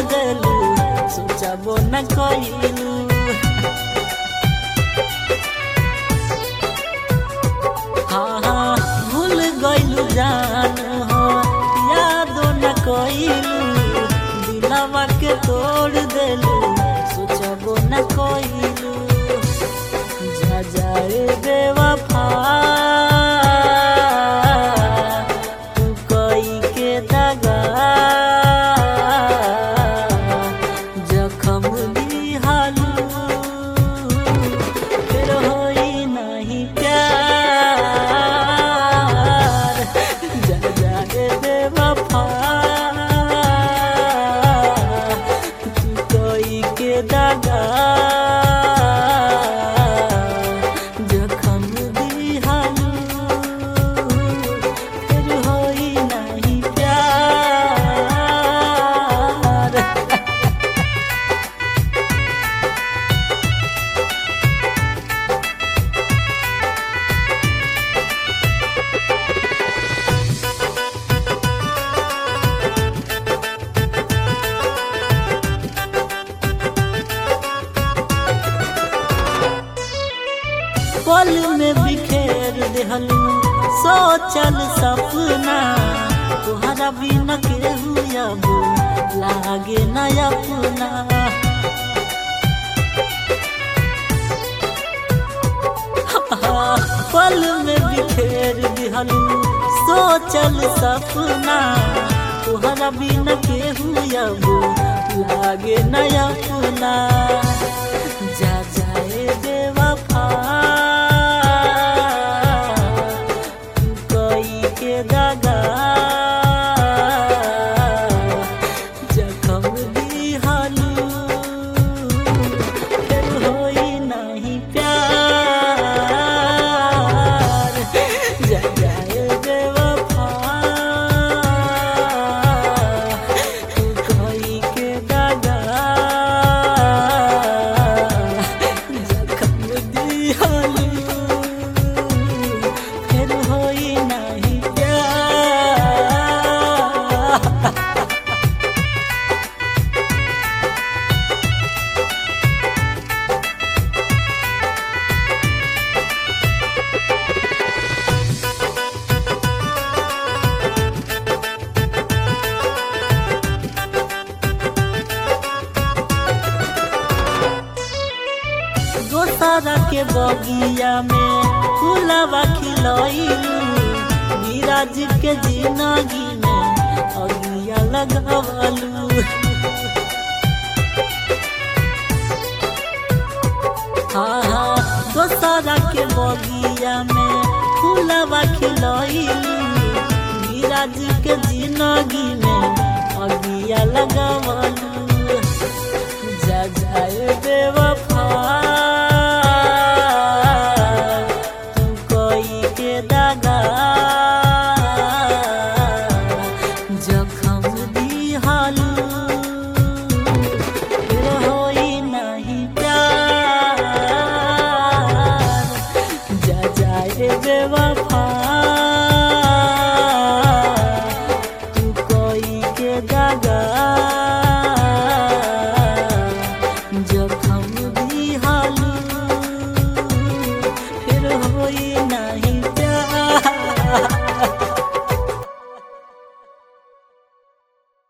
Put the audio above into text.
देलू सोचबो न कइलू हाँ हाँ भूल गइलू जान हो यादो न कइलू दिलवा के तोड़ देलू सोचबो न कइलू जा जाए बेवफा तू कई के दगा जखम दिहालू फिर होई नहीं प्यार जा जाए बेवफा तू कोई के दगा जखम दिहालू फिर होई नहीं प्यार पल में बिखेर देहलू सोचल सपना तुहरा बिना केहू अब लागे न अपना पल में बिखेर दिहलू सोचल सपना तुहरा बिना केहू अब लागे न अपना जा जाए बेवफा तू कोई के दगा जखम दिहालू फिर होई नहीं प्यार जा जाए बेवफा तू कोई के दगा जखम दिहालू फिर होई नहीं प्यार दोसरा के बगिया में फूलवा खिलैलू नीरज के जिंदगी में अगिया लगवलू हाँ हाँ दोसरा के बगिया में फूलवा खिलैलू नीरज के जिंदगी में अगिया लगवलू